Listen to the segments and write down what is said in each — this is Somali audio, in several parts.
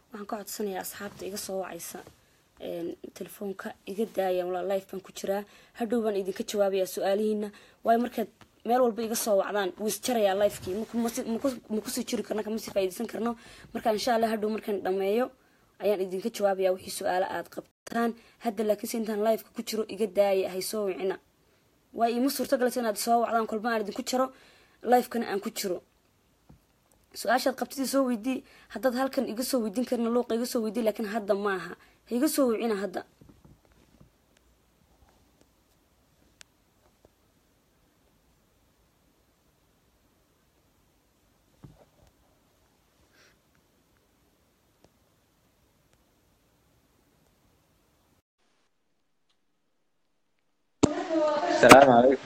waxaan ka codsanayaa asxaabta iga soo wacaysa telefoonka iga daaya walaa life baan ku jiraa hadhow baan idinka jawaabayaa su-aalihiina waayo markaad meel walba iga soo wacdaan wuu isjarayaa lifekii ma kusii jiri karno kama sii faa'idaysan karno marka insha allah hadhow markaan dhameeyo ayaan idinka jawaabayaa wixii su-aalo aad qabtaan hadda laakiinse intaan lifeka ku jiro iga daaya hay soo wicina waa iima suurtagaleysa inaad soo wacdaan kolba aan idinku jaro lifekana aan ku jiro su-aashaad qabtidii soo weydii haddaad halkan iga soo weydiin karna luuqa iga soo weydii laakiin hadda maaha ha iga soo wicina hadda السلام عليكم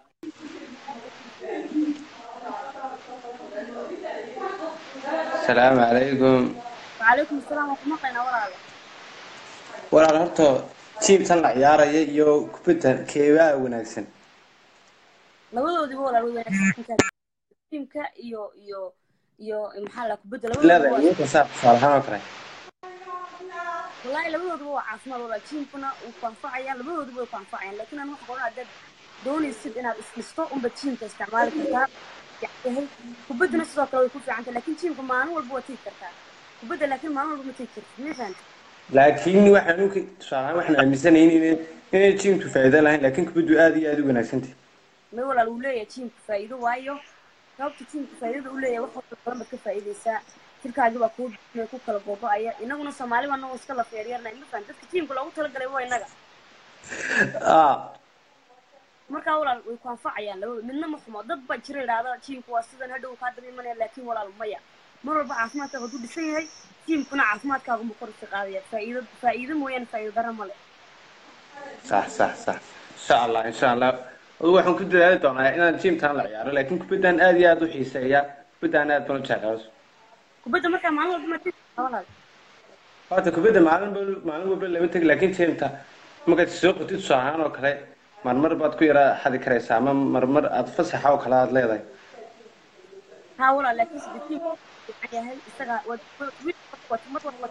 السلام عليكم وعليكم السلام waan ku maqlaynaa walaalo walaal horta tiimtan la ciyaaraya iyo kubadda keebaa wanaagsan labadoodiba walaal way wanaagsan tiimka iyo iyo iyo maxaa la kubadda leedahay labadoodiba awoodda saa tusaale ahaan oo kale wallaahi labadoodiba waa caafimaad walaal tiimkuna wuu ku anfacayaan labadoodiba way ku anfacayaan laakiin aan waxa qoran haddaad doonaysid inaad isdhisto unba tiimka isticmaali kartaa yahay kubadduna sidoo kale way ku fiican tahay laakiin tiimka maalin walba waa tegi kartaa kubadda laakiin maalin walba ma tegi kartid ma fahanta laakiin waxaan u tusaale ahaan waxaan aaminsanayn inay inay tiimku faa'iido lahayn laakiin kubaddu aad iyo aad u wanaagsantahay may walaal uu leeyahay tiimka faa'iido waayo sababta tiimka faa'iidada u leeyahay wax walba badan baad ka faa'iidaysaa jirkaagi baa kuu dhimay ku kala gogo'aya inaguna soomaali baa nagoo iska la feeryarnay ma fahan dadka tiimka loogu talagalay waa inaga ah markaa walaal way ku anfacayaan labada midna ma xumo dad baa jira idhaahda tiimku waa sidan hadhow kaa daba imanaya laakiin walaal maya mar walba caafimaadkaaga hadduu dhisan yahay tiimkuna caafimaadkaaga mu kor iska qaadaya faa'iido faa'iido mooyaane faa'iido dara male sax sax sax insha allah insha allah adigu waxaan ku dadaali doonaa inaan tiimtan la ciyaaro laakiin kubaddan aad iyo aad u xiiseeya kubaddan aad baan u jeclaa kubadda markaa maalin walba ma tegi kartaa walaal horta kubadda maalin ba maalin walba lama tegi laakiin tiimta markaad soo qotid tusaale ahaan oo kale marmar baad ku yara xadi karaysaa ama marmar aad fasaxa oo kale aad leedahay ها ولا لكن سدتين يعني هاي استغى ويت وتمر ولا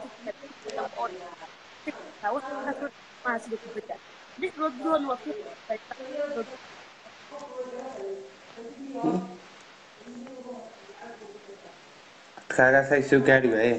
تكتب ما سدت بدا ليش ردون وفي kaagaas ay soo gaari waayeen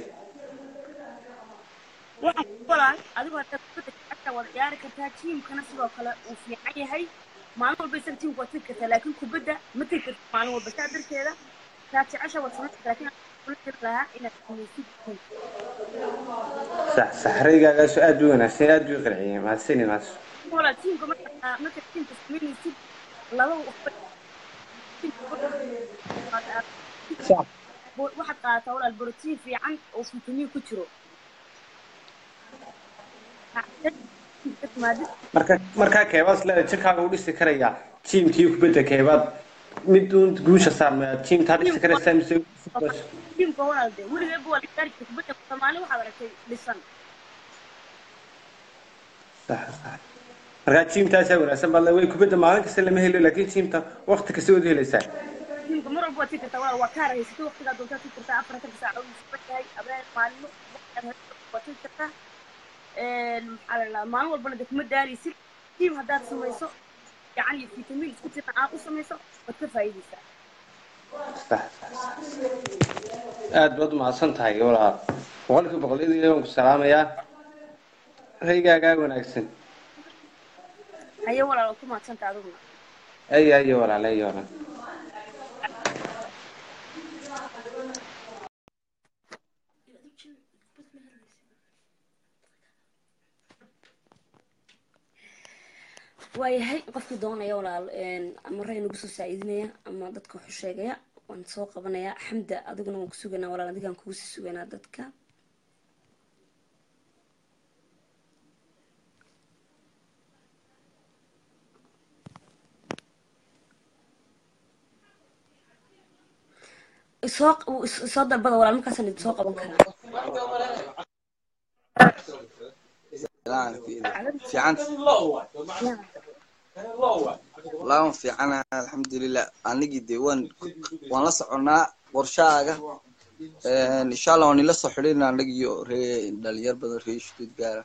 waxaan ku qolaan adigoo hadda kubadda gacanta wada ciyaari kartaa tiimkana sidoo kale uu fiican yahay maalin walba isaga tiimka waad tegi kartaa laakiin kubadda ma tegi karta maalin walba saa darteeda taa jecesha waad samayn kartaa laakiin aan kula jiri lahaa inaad samaysid tiimka sax saxraygaagas aad u wanaagsan aad u qanciyay mahadsani maas ولا تيم كمان مثل تيم تسميني سيب لو sax واحد قاطع ولا البروتين في عن وفيتامين كترو marka markaa keebaad leedahay jirkaaga u dhisi karayaa tiimkii kubadda keebaad mid uun guusha saarmaya tiimtaa dhisi karaysaa mise تيم كوال ده ولي يبغى يشارك في بدك ثمانية واحد ركي لسان sax sax markaa tiimtaasaa wanaagsan baa way kubadda maalin kasta lama helo laakiin tiimta waqti kasta waad helaysaa تيم كمرة بقى تيجي توا وكارة يستوي وقت قاعد دوتا تيجي تتا أفرا تيجي ساعة ويسبت هاي أبرا معلم وتيجي تتا على المعلومة البلد كم داري يصير تيم هذا سميسو يعني فيتامين كتير عاقو سميسو وتكفى يديسا sax sax sax aad baad umahadsan tahay walaal boqolkii boqolyadii waan ku salaamayaa raygaagaa wanaagsan هيا ولا لو كم أحسنت عذرنا ay ay walaal ay walaal waayahay qofkii doonaya walaal ama ray nagu soo saaciidinaya ama dadka waxu sheegaya waan soo qabanayaa xamda adiguna waan ku suganaa walaal adigaan kugu sii suganaa dadka isoo isoo dalbada walaal markaasaan idin soo qaban karaa fiicanta laban fiicana alxamdulilah anigii dee waan waan la soconaa qorshahaaga insha allah waan ila soo xidhiirna anag iyo ree dhalinyar badan ree shuduud gaara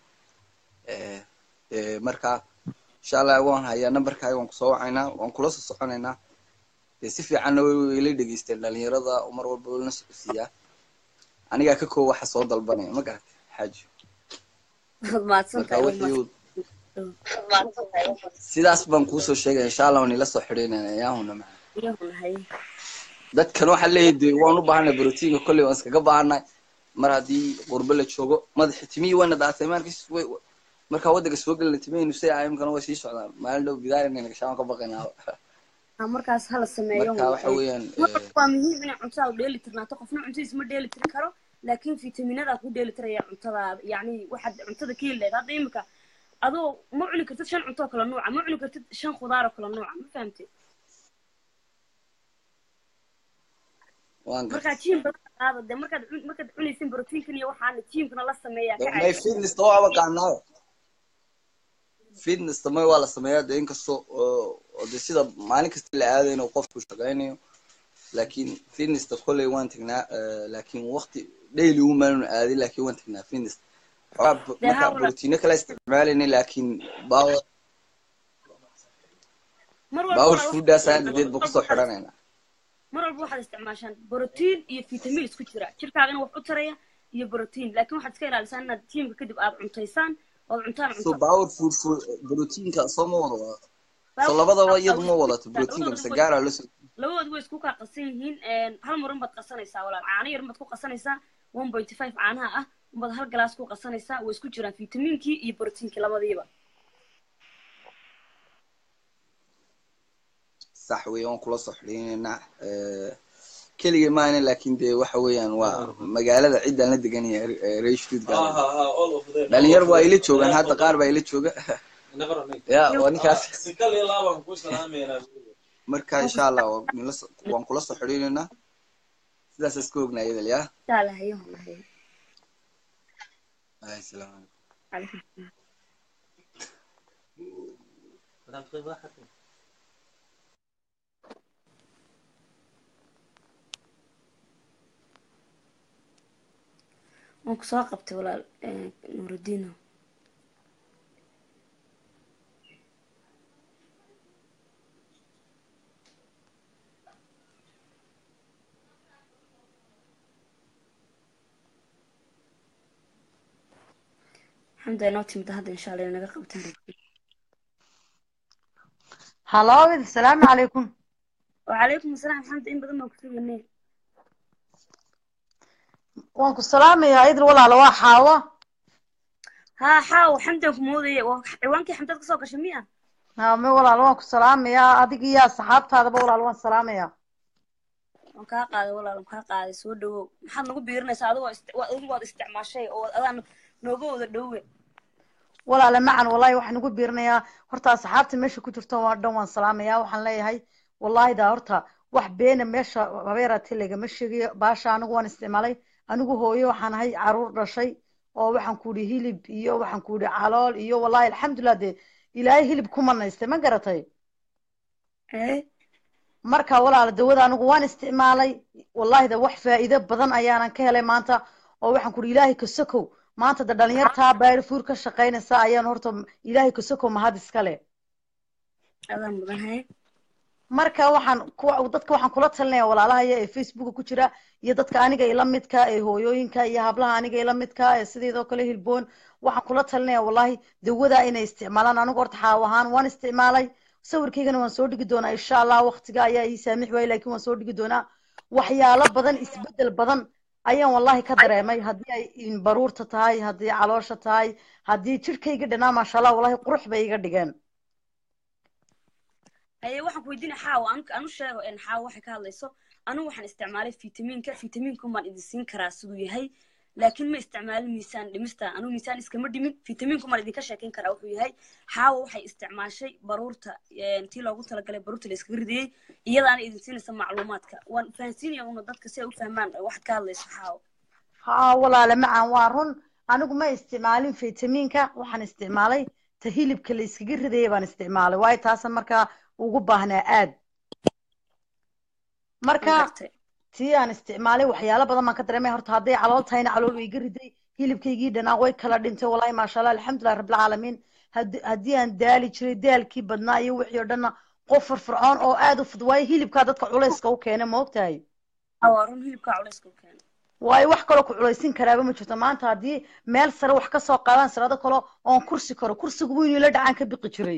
marka insha allah waan hayaa numberkaaga waan kusoo wacaynaa waan kula soo soconaynaa dee si fiicanna way ila dhegeysteen dhalinyarada mar walba lana socodsiiyaa anigaa ka koob waxa soo dalbanaya ma garatay xaaji waad mahadsan marka tahay wixii sidaas baan kuusoo sheegaya insha allah waan ila soo xidhiirnayna yaahuna maca iyahunahay dadkan waxaa leeyahay de waan u baahanay brotiinka kolley waan iskaga baahanay mar haddii qurbo la joogo madaxi timihii wayna dhaatay markis way markaa waddanka soo gelina timihaynu say imkana way sii socdaan maalin dhow bidaarina gashaan ka baqaynaa Ha, markaas hala sameeyo marka waxa weeyaan Marka waa muhiim inay cuntada u dheeli tirnaato qofna cuntadiisa ma dheeli tiri karo laakiin fitaminada ku dheeli tiraya cuntada yacni waxaad cuntada ka heli lahayd hadda imika adoo ma cuni kartid shan cunto oo kala nuuca ma cuni kartid shan khudaar oo kala nuuca ma fahamtid waan markaa gartay jiim badan qaada dee markaad cun- markaad cunaysin brotiinkan iyo waxaana jiimkana la sameeyaa ka may caajiso fitness waa aqaanaa fitness tamay waa la sameeyaa de inkastoo oo oo de sida maalin kasta la aadayno qofku shaqaynayo laakiin fitnessa kolley waan tagnaa eh, laakiin waqti daily umaanu aadin laakiin waan tagnaa fitness xogaa b- Dee marka haa walaal. brotiino kala isticmaalayna laakiin power mar walba power waxaad- fooddaas aadadeed baan kusoo xidhanayna mar walba waxaad isticmaashaan brotiin iyo fitamin isku jira jirkaagana wax u taraya iyo brotiin laakiin waxaad iska ilaalisaan inaad jiimka kadib aad cuntaysaan ood cuntaan so cunto power food food brotiinka soo ma wada wadato so labadaba iyadu ma wadato brotiinka mise gaaraa la soo labadoodu way isku kaa qasan yihiin hal marin baad qasanaysaa walaal caano yar baad ku qasanaysaa one point five caanaha ah unbaad hal galaas ku qasanaysaa way isku jiraan fitamiinkii iyo brotiinkii labadiiba sax weeye waan kula soo xidhiinaynaa keligay maana laakiin dee waxa weeyaan waa magaalada ciddaan la deganaya reer stuttgart dhalinyar waa ila joogaan hadda qaar baa ila jooga ya waa ninkaas marka insha allah waa nila so- waan kula soo xidhiinaynaa sidaas iska ognaa iyadal ya saalahayahunahay Ay, salaamu calaykum. waan ku soo qabtay walaal nuurudiino xamda inoo timida hadda insha allah inaga qabtan hallo asalaamu calaykum wacalaykum asalaam xamda in badan baan kusuganay waan ku salaamayaa idil walaalo waa xaawo haa xaaw xamdan ku moodaya waa ciwaankii xamdaad kasoo gashay miya me walaalo waan ku salaamayaa adiga iyo asxaabtaadaba walaalo waan salaamayaa waan kaa qaaday walaal waan kaa qaaday soo dhawow maxaad nagu biirinaysaa adigu waa ist- waa- adigu waad isticmaashay oo adaan nooga wada dhowe walaale macan wallahi waxaan ugu biirinayaa horta asxaabta meesha ku jirto waa dhan waan salaamayaa waxaan leeyahay wallahi daa horta wax beena meesha habeeraati lagama sheegayo baasha anigu waan isticmaalay anigu hooyo waxaan ahay caruur dhashay oo waxaan ku idhi hilib iyo waxaan ku idhi calool iyo wallahi alxamdulilah dee ilaahay hilib ku manaystay ma garatay marka walaala dawada anigu waan isticmaalay wallahi da wax faa'iido badan ayaanan ka helay maanta oo waxaan ku idhi ilaahay kasokow maanta da dhalinyartaa baari fuur ka shaqaynaysa ayaan horta ilaahay kasokow mahad iskale adaan mudan hay marka waxaan kuwa dadka waxaan kula talinaya walaalahaya ee facebooka ku jira iyo dadka aniga ila midka ee hooyooyinka iyo hablaha aniga ila midka ee sideedoo kale hilboon waxaan kula talinaya wallahi dawadaa inay isticmaalaan anigu horta xaaw ahaan waan isticmaalay sawirkaygana waan soo dhigi doonaa insha allah waqtiga ayaa ii saamix waayey laakiin waan soo dhigi doonaa waxyaalo badan isbedel badan ayaan wallahi ka dareemay haddii ay baruurta tahay haddii caloosha tahay haddii jirhkayga dhanaa maasha allah wallahi qurux bay iga dhigeen haye waxaan ku weydiinaya xaaw an anu sheego en xaaw waxay ka hadlayso anigu waxaan isticmaalay fitamiinka fitamiinkan baan idin siin karaa siduu yahay laakiin ma isticmaalin miisaan dhimista anigu miisaan iskama dhimin fitamiinku baan idinka sheekeyn karaa wuxuu yahay xaawa waxay isticmaashay baruurta tii loogu talagalay baruurta la iskaga ridiyey iyadaana idin siinaysa macluumaadka waan fahansiinaya una dadka si ay u fahmaan waxaad ka hadlayso xaawa haa walaale macaan waa run anigu ma isticmaalin fitamiinka waxaan isticmaalay ta hilibka la iskaga ridayay baan isticmaalay waayo taasan markaa ugu baahnaa aad marka Waan gartay. tii aan isticmaalay waxyaalo badan baan ka dareemay horta hadday calool tahayna calool way iga riday hilibkaygii dhanaa way kala dhintay wallahi maasha allah alxamdulilah rabbilcaalamiin Haddi- haddii aan daali jiray daalkii badnaa iyo wixii oo dhanna qof firfircoon oo aad u fud waayo hilibkaa dadka culayska u keena ma ogtahay haa waa run hilibkaa culayska u keena waayo wax kaloo ku culaysin karaaba ma jirto maanta haddii meel sare wax kasoo qaadaan sarado kale oon kursi karo kursigu wuu inuu la dhacaan ka biqi jiray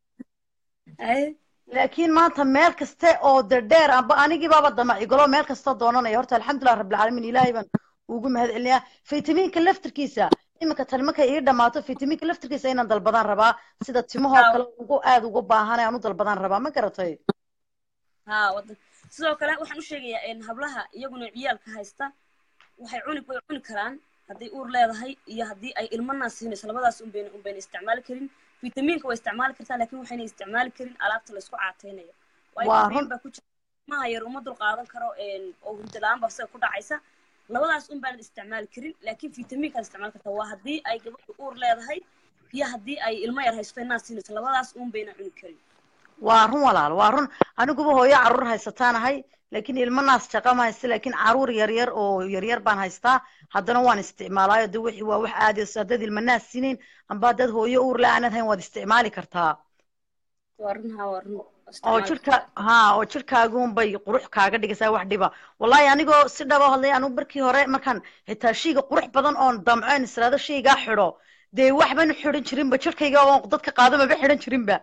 haye laakiin maanta meel kaste oo de dheer amba anigii baaba damacigalo meel kasta doonanaya horta alxamdulilah rabbilcaalamiin ilaahay baan ugu mahad celinayaa faytamiinka laftirkiisa iminka tani markay ii dhamaato faytamiinka laftirkiisa inaan dalbadaan rabaa sida timahoo Haa. kale ugu aad ugu baahanay aan u dalbadaan rabaa ma garatay haa wadan sidoo kale waxaan u sheegayaa een, hablaha iyaguna ciyaalka haysta waxay cuni way cuni karaan hadday uur leedahay iyo haddii ay ilmanaa siinayso labadaas unbayna unbayna isticmaali karin fitamiinka way isticmaali kartaa laakiin waxayna isticmaali karin alaabta laysku caateynayo waayo Waa kafein run. baa ku jira maha yar uma dul qaadan karo een, oo hurdo la-aan baa sida ku dhacaysa labadaas un baanad isticmaali karin laakiin fitamiinkaad isticmaali kartaa waa haddii ay gabadhu uur leedahay iyo haddii ay ilmo yar haysto inaa siinayso labadaas un bayna cuni karin waa run walaal waa run aniguba hooyo caruur haysataanahay laakiin ilmo naas jaqa ma haysta laakiin caruur yaryar oo yaryar baan haystaa haddana waan isticmaalaayo de wixii waa wax aadi haddaad ilmo naas siinayn amba haddaad hooyo uur la aanad hayn waad isticmaali kartaa waa run haa waa run oo isticmaali jirka kartaa. ha oo jirkaagun bay qurux kaaga dhigaysaa wax dhiba wallahi anigoo si dhaba hadlay anigu markii hore markaan xitaa shayga qurux badan oon damceen israado shaygaa xidho dee waxban xidhan jirinba jirkayga oon dadka qaado maba xidhan jirinba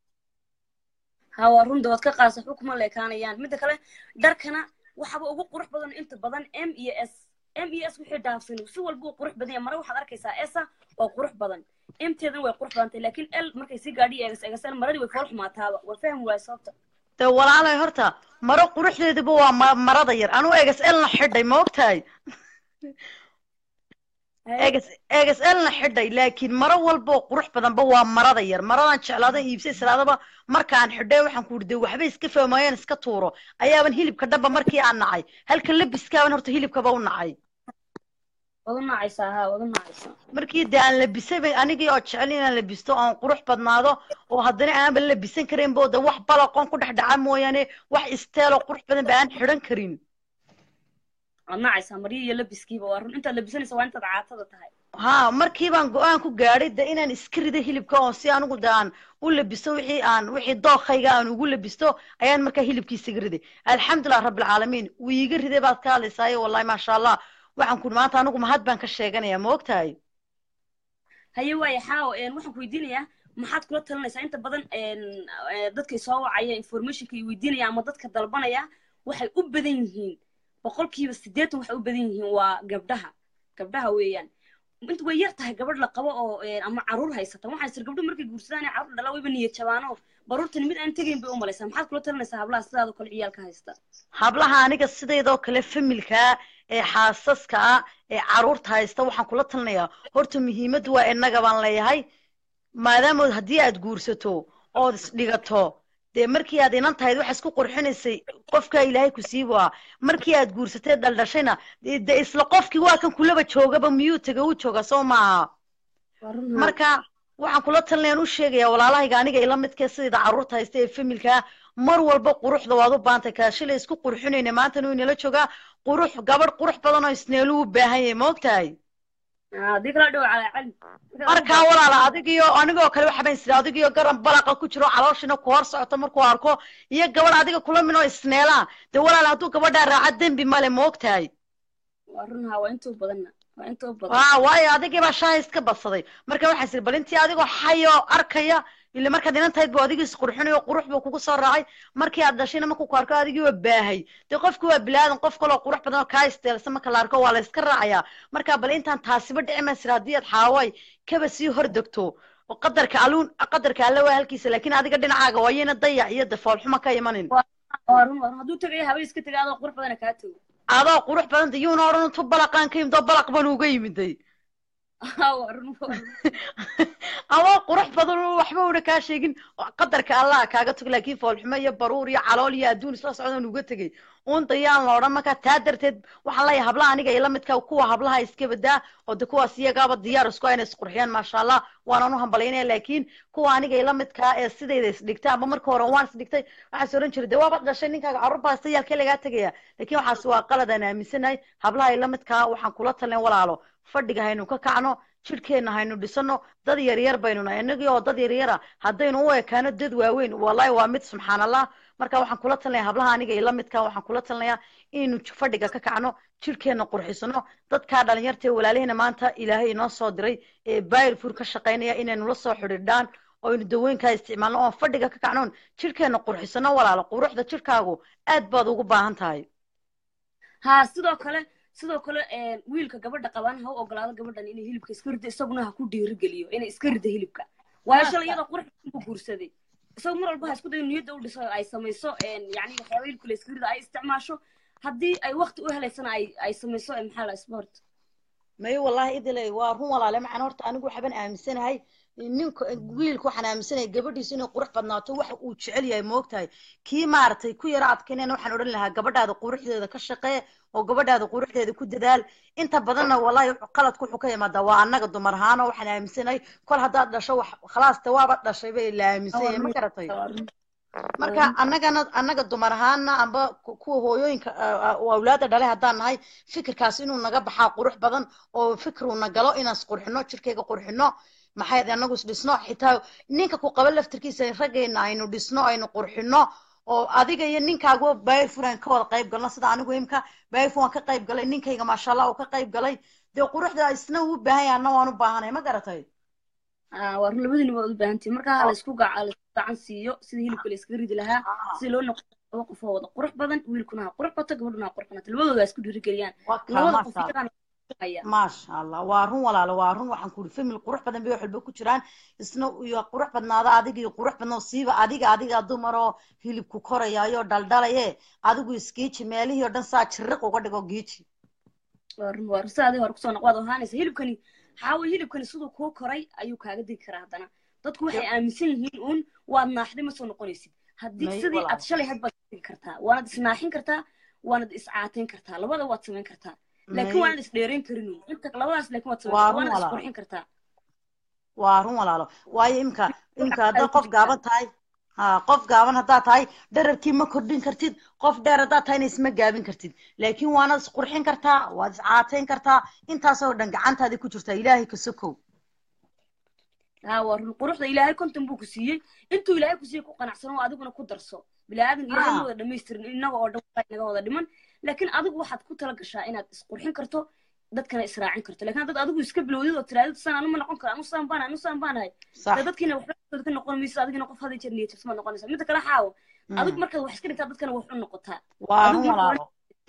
haa waa run dawaad ka qaasa waxba kuma leekaanayaan midda kale dharkana waxaba ugu qurux badan inta badan m iyo s m iyo s wixii dhaafsan si walba uu qurux badan yahay mare waxaad arkaysaa esa waa qurux badan mteedana way qurux badan tahay laakiin l markay sii gaadhi eegas eegasaan maradii way fool xumaataaba waa fahmi waaya sababta dee walaalay horta maro quruxdeeduba waa ma- marada yar anuu egas elna xidhay ma ogtahay egas egas elna xidhay laakiin maro walba oo qurux badanba waa marada yar maradan jeclaadan iibsay islaadaba markaan xidhay waxaan ku de waxba iska fahmayeen iska tuuro ayaaban hilibka dhaba markii aan nacay halka labiskaaban horta hilibkaba u nacay wadu nacaysaa haa wadu nacaysaa markii dee aan labisay bay anigii oo jecel inaan labisto oon qurux badnaado oo haddana aanba labisan karin bo de wax balaqoon ku dhex dhaca mooyaane wax isteeloo qurux badan ba aan xidhan karin waad nacaysaa maryo iyo labiskiiba waa run intaad labisanaysa waa intaad caatada tahay ha markii baan go-aan ku gaadhay de inaan iska rido hilibka oo si anigu de aan u labisto wixii aan wixii dookayga aan ugu labisto ayaan markaa hilibkiisaga riday alxamdulilah rabbilcaalamiin wuu iiga riday baad ka hadlaysaayo wallahi maasha allah waxaan ku maanta anigu mahad baan ka sheeganayaa ma ogtahay haye waaya xaawo een, waxaan ku weydiinayaa maxaad kula talinaysaa inta badan een, ee, dadkay soo wacaya informationka ay weydiinaya ama dadka dalbanaya waxay u badan yihiin boqolkiiba siddeetan waxay u badan yihiin waa gabdhaha gabdhaha weeyaan inta way yar tahay gabadh la qabo oo een, ama caruur haysata waxaan sir gabdho markay guursadaan ee caruur dhala wayba niyad jabaano baruurtani mid aan tegayn bay u malaysaa maxaad kula talinaysaa hablaha sidaadoo kale ciyaalka haysta hablaha aniga sidaydoo kale familka ee xaasaska ah ee caruurta haysta waxaan kula talinayaa horta muhiimaddu waa innaga baan leeyahay maadaama haddii aad guursato ood isdhigato dee markii aad inan tahayd waxa isku qurxinaysay qofka ilaahay ku sii waa markii aad guursatay dhaldhashayna dee dee isla qofkii waa kan kulaba joogaba miyuu taga u jooga soo maaha Waa run haa. marka waxaan kula talinayaan u sheegayaa walaalahayga aniga ila midka sidayda caruurta haysta ee familka mar walba quruxda waad u baantay kaa shilay isku qurxinayna maantana wuu inala joogaa qurux gabadh qurux badan oo isneelu u baahan yahay ma ogtahay Haa, haddii kala dhow calaa cali markaa walaala adigiyo anigoo kale waxa baan isiri adigiyo garan balaqa ku jiro calooshina ku hor socoto markuu arko iyo gabadh adiga kula min oo isneelaa dee walaala hadduu gabadhaa raaca dembi male ma ogtahay waa run haa waa intuu badanna waa intuu badan waa waayo adigii baa shaha iska badsaday marka waxaan isiri bal intii adigoo xayo arkaya ile markaad inan tahayd buu adigii isqurxinayo qurux buu kugu soo raacay markii aad dhashayna markuu ku arko adigii waa baahay dee qofki waa bilaadan qof kaloo qurux badan oo kaa isteelsan marka la arko waa la iska raacayaa marka bal intaan taasiba dhici maysir haddii aad xaaway kaba sii hor degto oo qadarka aluun qadarka alle waa halkiisa laakiin adiga dhinacaaga waayana dayac iyo dafoolxuma ka imanin waa run waa run hadduu tagay habay iska tegay adoo qurux badana kaa tago adoo qurux badan yuuna odhan intuu balaqaan ka yimid oo balaq baan uga yimiday haa waa run waa run adoo qurux badan oo waxba una kaa sheegin oo qadarka allah kaaga tago laakiin foolxumo iyo baruur iyo calool iyo adduun isla socdaan uga tegay unta yaan la odhan marka taa darteed waxaan leeyahay hablaha aniga ila midka kuwa hablaha iska badaa oo de kuwaas iyagaaba diyaar isku ah inay isqurxiyaan maasha allah waanaan u hambalaynaya laakiin kuwa aniga ila midkaa ee sidayda isdhigtay amba marka hore waan isdhigtay waxaas oran jiray de waaba dhashay ninkaaga carruur baa hasta yaalkee lagaa tegaya laakiin waxaas waa qalad aan aaminsanahay hablaha ila midkaa waxaan kula talin walaalo fadhiga haynu ka kacno jidhkeenna haynu dhisano dad yaryar baynu nahay innagii oo dad yaryara haddaynu u ekaano dad waaweyn wallahi waa mid subxaan allah marka waxaan kula talinaya hablaha aniga ila midka waxaan kula talinayaa inaynu fadhiga ka kacno jidhkeenna qurxisano dadkaa dhalinyarta ee walaalihiina maanta ilaahay inoo soo diray ee bayrfur ka shaqaynaya inaynu la soo xidhiidhaan oo aynu dawooyinkaa isticmaalno oon fadhiga ka kacnoon jidhkeenna qurxisano walaalo quruxda jidhkaagu aad baad ugu baahan tahay ha sidoo kale sidoo kale wiilka gabadha qabaan ha u ogolaado gabadhan inay hilibka iska rida isaguna ha ku dhiirigeliyo inay iska rida hilibka waayo shalay iyadoo qurux ku guursaday isagu mar walba ha isku dayo niyadda u dhiso ay samayso yani waxyaaba hilibka la iska rida ay isticmaasho haddii ay wakti u helaysana ay ay samayso maxaa la sport may wallahi idile waa run walaale macana horta anigu waxbaan aaminsanahay ninka wiilka waxaan aaminsanahay gabadhiisu inay qurux badnaato waxa uu jecel yahay moogtahay kii maaragtay ku yara adkaynayna waxaan odhan lahaa gabadhaada quruxdeeda ka shaqee oo gabadhaada quruxdeeda ku dadaal inta badanna wallahi qaladku wuxuu ka yimaadaa waa annaga dumar ahaano waxaan aaminsanahay kol haddaad dhasho wax khalaasta waaba dhashay bay la aaminsan yahay ma garatay marka annagana annaga dumar ahaana amba kuwa hooyooyinka awlaada dhalay haddaan nahay fikirkaas inuu naga baxaa qurux badan oo fikruuna galo inaan isqurxino jirkayga qurxino maxay anagu isdhisno xitaa ninka ku qaba laftirkiisa raggeena aynu dhisno aynu qurxino oo adiga iyo ninkaagu bayfur aan ka wada qayb galno sida anigu imka bayfur waan ka qayb galay ninkayga maasha allah uu ka qayb galay dee quruxda isna uu baahan yahay anna waan u baahanay ma garatay waa run labadiina waad u baahantihin marka ha laysku gaca laysku gacan siiyo sida hilibka la iskaga ridi lahaa sida loo noqo laba qof oo wada qurux badan wiilkuna ha qurux bato gabadhuna ha qurux banato labadooda ha isku dhiirigeliyaan labada qof iyagaan maasha allah waa run walaalo waa run waxaan ku uri famil qurux badan bay wax walba ku jiraan isna iyo qurux badnaada adiga iyo qurux badnoo siiba adiga adiga dumaroo hilibku korayaayo dhaldhalaye adigu isgiiji meelihii oo dhan saa jiriq uga dhigo giiji waa run waa run sidaadii hore kusoo noqwaad ahaanaysa hilibkani xaawa hilibkani siduu kuu koray ayuu kaaga digi karaa haddana dadku waxay aaminsan yihiin uun waad naaxday ma soo noqonaysid haddii sidii aad shalay had baad digi kartaa waanad isnaaxin kartaa waanad iscaateyn kartaa labada waad samayn kartaa laakiin waanad isdheerayn karin inta labadaas laakiin waad samayn waanad isqurxin kartaa waa run walaalo waayo imka imka haddaad qof gaaban tahay ha qof gaaban haddaad tahay dherarkii ma kordhin kartid qof dheer haddaad tahayna isma gaabin kartid laakiin waanad isqurxin kartaa waad iscaateyn kartaa intaasoo dhan gacantaadii ku jirtaa ilaahay ka sokow ha waa run quruxda ilaahay konton buu ku siiyey intuu ilaahay ku siiyey ku qanacsan oo adiguna ku darso bilaadan ilaahay ma wada dhamaystirin inaga oo dhan naga wada dhiman laakiin adigu waxaad ku tala gashaa inaad isqurxin karto dadkana israacin karto laakiin dad adigu iska bilowdid oo tiraadid san anu ma noqon karo anu saan baan anu saan baanahay dee dadkiina waxba ka noqon mayso adigina qof hada jeer niyad jabsama noqonaysa midda kale xaawo adigu markaad wax iska dhigtaa dadkana wax u noqotaa waa run walaalo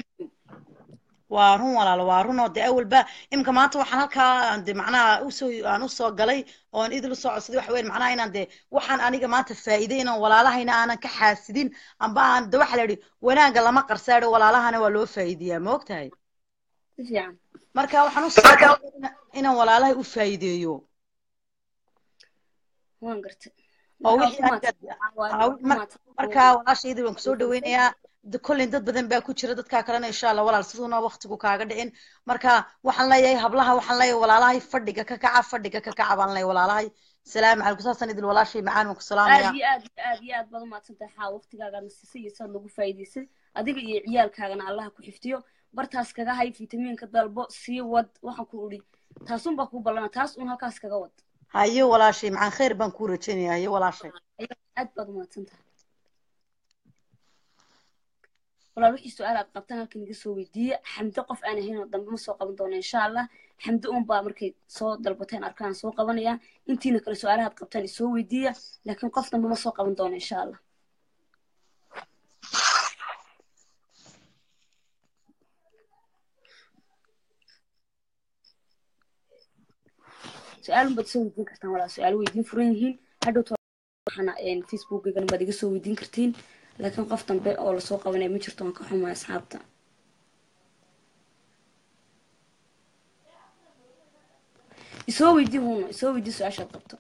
waa run walaalo waa run oo dee awalba imka maanta waxaan halkaa de macnaha usoo aan usoo galay oon idil usoo codsaday waxa weyn macnaha inaan de waxaan aniga maanta faa'iiday inaan walaalahayna aanan ka xaasidin amba aan de waxa la yidhi wanaagga lama qarsaadho walaalahana waa loo faa'iideyaa ma ogtahay marka waxaan usoo inaan walaalahay u faa'iideeyo waan gartay oo wixii marka walaashayda waan kusoo dhaweynayaa kollin dad badan baa ku jira dadkaa kalena insha allah walaal siduuna waktigu kaaga dhicin marka waxaan leeyahay hablaha waxaan leeyahay walaalahay fadhiga ka kaca fadhiga ka kaca baan leeyahay walaalahay salaamu calaykum saasaan idil walaashay macaan waan ku salaamaya aad iyo aad aad iyo aad baad umahadsantahay xaa waqtigaagaadna siisay iyo saad lagu faa'iidaysay adiga iyo ciyaalkaagana allaha ku xifdiyo bartaas kaga hay fitamiinka dalbo sii wad waxaan ku idhi taasun baa kuu ballana taas un halkaas kaga wad hayo walaashay macaan khayr baan kuu rajaynaya hayo walaashay aad baad umahadsantahay walaal wixii su-aal aad qabtaan halkan iga soo weydiiya xamdo qof aan ahayn oo dambe ma soo qaban doono insha allah xamdo un baa markay soo dalbateen arkaan soo qabanaya intiina kale su-aalaha aad qabtaan isoo weydiiya laakiin qof dambe ma soo qaban doono insha allah su-aalun baad soo weydiin kartaan walaal su-aalo weydiin furan yihiin hadhowt waxaana facebookgana baad iga soo weydiin kartiin laakiin qof dambe oo lasoo qabanaya ma jirto waan ka xumay asxaabta isoo weydii huno isoo weydii su-aashaad qabto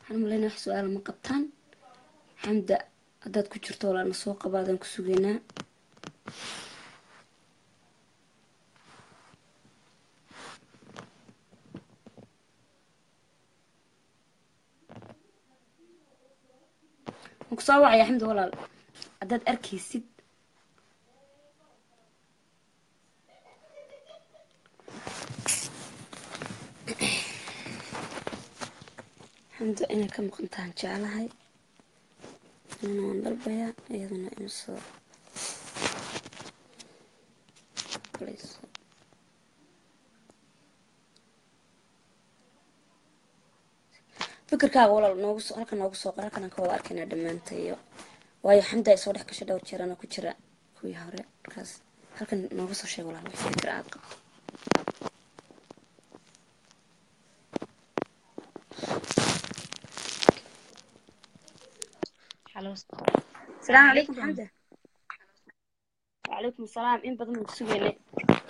waxaan malaynaya wax su-aala ma qabtaan xamda haddaad ku jirto walaana soo qabaadaan ku sugaynaa waan kusoo wacaya xamda walaal haddaad arkaysid xamda inay ka maqantahan jeclahay anana waan dalbayaa iyaduna in soo galayso fikirkaaga walaal noogu soo halkan noogu soo qor halkan aan ka wada arkaynaa dhammaantayo waayo xamda ay soo dhex gashay dhowr jeer anoo ku jira kuwii hore markaas halkan nooga soo sheeg walaal wixii fikir aad qabto السلام عليكم حمدة وعليكم السلام إن بدنا نسوي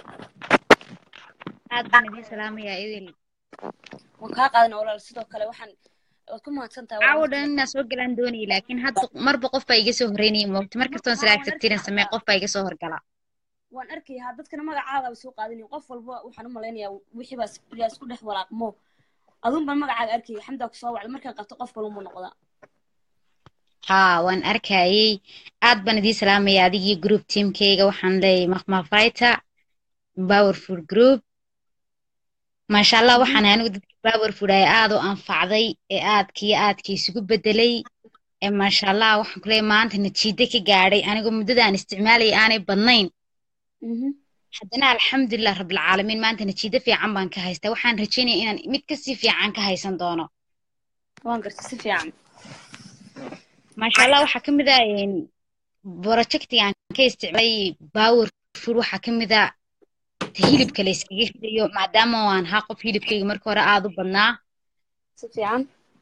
aad baan idin salaamayaa idil waan kaa qaadanaa walaal sidoo kale waxaan waad ku mahadsantahay caawo dhan inaa soo galaan doonayay laakiin hadda marba qof baa iga soo horreynayay moogta mar kastoon salaag sabtiran samee qof baa iga soo horgala waan arkayaa dadkana magacaada soo qaadanayo qof walba waxaan u malaynayaa wixii baa is- yaa isku dhex walaaqmo adun baan magacaaga arkaya xamdaa kusoo wacda markaan qabto qof balunbu noqdaa haa waan arkayay aad baan idiin salaamayaa adigii group teamkayga waxaan leeyahay maqmafayta powerful group maasha allah waxaan anigu dadka powerful ay aad u anfacday ee aadkii aadkii isugu bedelay ee maasha allah waxaan ku leeyahay maanta natiijo ka gaadhay anigoo muddadaan isticmaalayay aanay badnayn haddana alxamdulilah rabbilcaalamiin maanta natiijo fiican baan ka haystaa waxaan rajaynaya inaan mid kasii fiican ka haysan doono waan gartay si fiican maasha allah waxaa ka mid ah projectiga aan ka isticmaalay powerful waxaa ka mid ah ta hilibka la iskaga ridayo maadaama aan ahaa qof hilibkayga marka hore aada u badnaa si fiican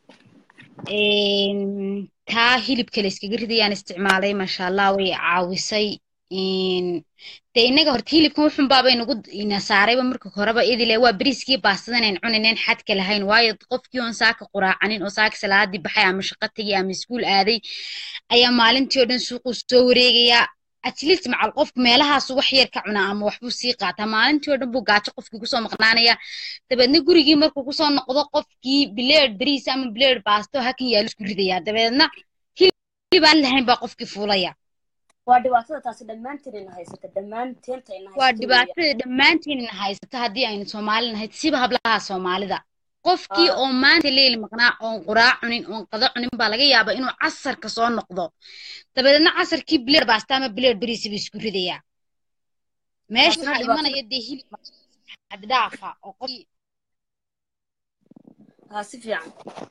Een, taa hilibka la iskaga ridayaan isticmaalay maasha allah way caawisay Een, dee innaga horta hilibkan wuxun baaba inagu ina saarayba marka horeba idile waa beriiskii baastadan ayn cunayneen xadka lahayn waayo qofkii oon saaka quraacanin oo saaka salaadii baxay ama shaqo tegay ama iskuul aaday ayaa maalintii oo dhan suuquu soo wareegayaa atleast macal qofku meelahaas wax yar ka cunaa ama waxbuu sii qaataa maalintii oo dhan buu gaajo qofkii kusoo maqnaanaya dabeedna gurigii markuu kusoo noqdo qofkii bileed beriis ama bileed baasto hakan yaalo isku ridayaa dabeedna hilib aan lahayn baa qofkii fuulaya waa dhibaatada taasi dhammaanteen ina haysata dhammaanteenta ina waa dhibaatada dhammaantiinna haysata haddii aynu soomaali nahay siba hablaha soomaalida qofkii Ah. oo maanta leeli maqnaa oon quraa cunin oon qado cunin baa laga yaabaa inuu casarka soo noqdo dabeedna casarkii bileed baasta ama bileed beriisi buu isku ridayaa meesha Taasina waxaa dhibaato- imanaya dee hilib xaddhaafa oo qofkii haa si fiican